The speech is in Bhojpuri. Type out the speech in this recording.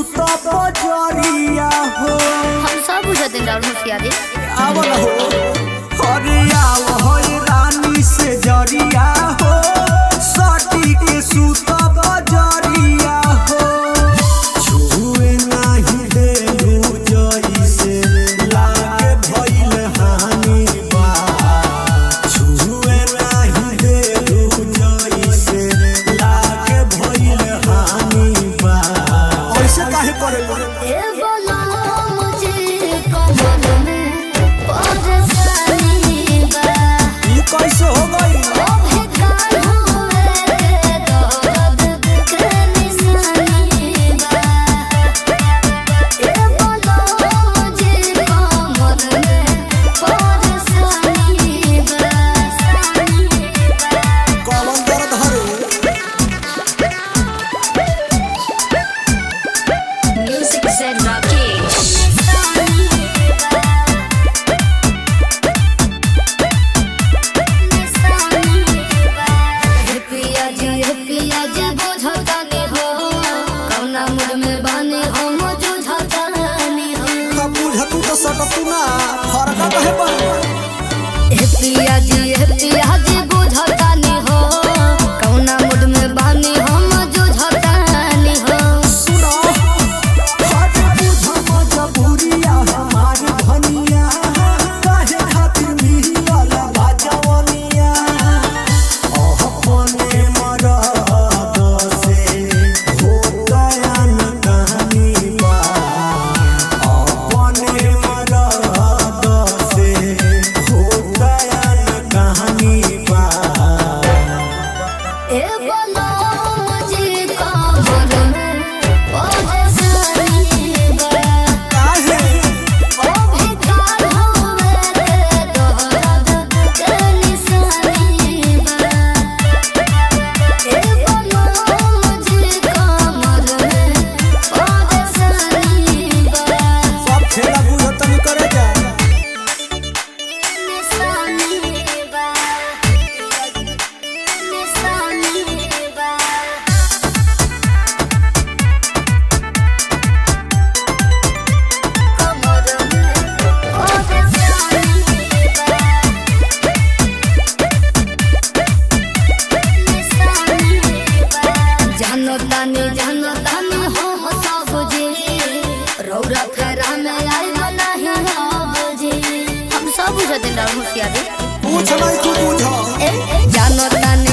सुत बजरिया हो हम सब बुझते राहुल होशियारी आवल हो अरे आव हो रानी से जरिया हो सटी के सुत बजरिया हो छुए नाही देलू जइसे लागे भइल हानि बा छुए नाही देलू जइसे लागे भइल हानि बा ऐसे काहे करेला ए बोला मुझे कमल में परेशानी बा ई कैसे हो गई ओ बेकार हुए दर्द के निशानी बा ए बोला मुझे कमल में परेशानी बा कौन दर्द हरे Music said Rakesh. पिया जी पिया जी बुझतानी हो कौना मूड में बानी हो मुझुझतानी हो कब बुझतू तो सकतू ना फरका कहे बन हे पिया जी हे पिया जी बुझतानी हो कौना मूड में बानी हो मुझुझतानी हो सुनो हट बुझ मजबूरिया हमारी धनिया काहे खातिर मिलल बाजवनिया ओह कोने मरद से हो गया न कहानी बा अपने मरद से हो गया न कहानी बा ए बोलो मुझे कमर में परेशानी बा काहे ओ बेकार हुए दर्द के निशानी बा ए बोलो मुझे कमर में परेशानी बा सब खेला बुझतनी करे जा निशानी बा निशानी बा कमर में परेशानी बा जानो तानी जानो तानी हो हो सब जी रौरा फेरा में आई नहीं हो जी हम सब बुझते राहुल होशियारी पूछ नहीं तू बुझ जानो तानी